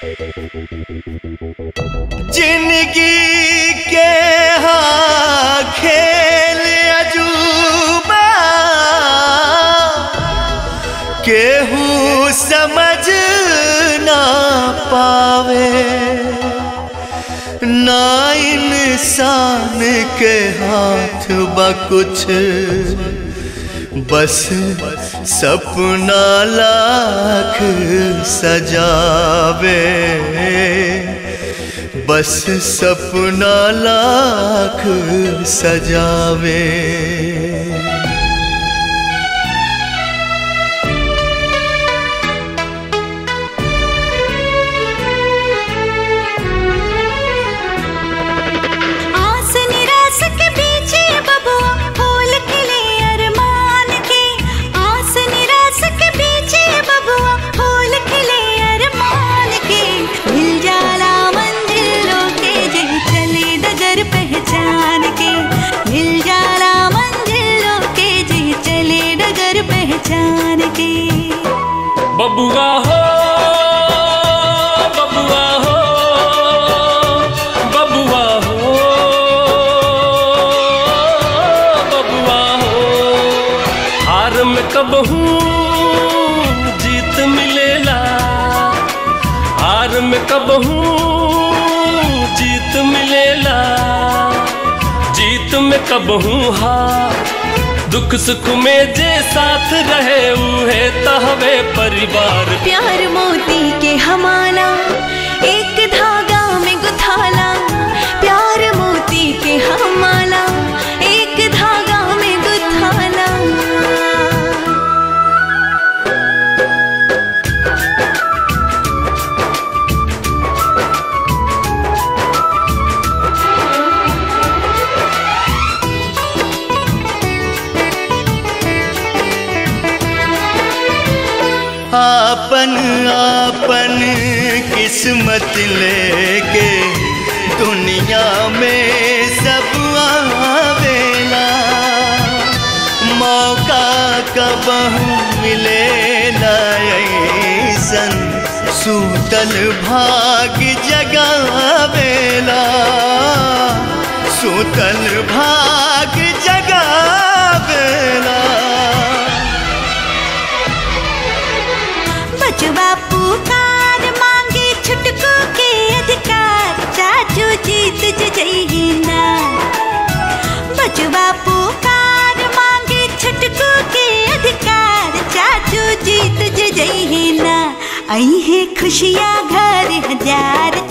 जिंदगी के हाँ खेल अजूबा केहू समझ ना पावे ना इंसान के हाथ बा कुछ बस सपना लाख सजावे बस सपना लाख सजावे आस निराश के पीछे बबुआ फूल खिले अरमान के आस निराश के पीछे बबुआ फूल खिले अरमान के मिल जाला मंजिलों के जे चले डगर पहचान के मिल जाला मंजिलों के जे चले डगर पहचान के बबुआ हो बबुआ हो बबुआ हो बबुआ हो हार में कब हूँ जीत मिलेला हार में कब हूँ जीत मिलेला जीत में कब हूँ हार दुख सुख में जे साथ रहे उहे तहवे परिवार प्यार मोती के हमाला एक धागा में गुथाला प्यार मोती के हमाला एक धागा में गुथाला आपन आपन किस्मत लेके दुनिया में सब आवेला मौका कब मिलेला ऐसन सूतल भाग जगावेला सूतल भाग जगावेला बचवा पुकार मांगे छुटकू के अधिकार चाचू जीत जइही ना बचवा पुकार मांगे छुटकू के अधिकार चाचू जीत जइही ना आई है खुशियाँ घर हजार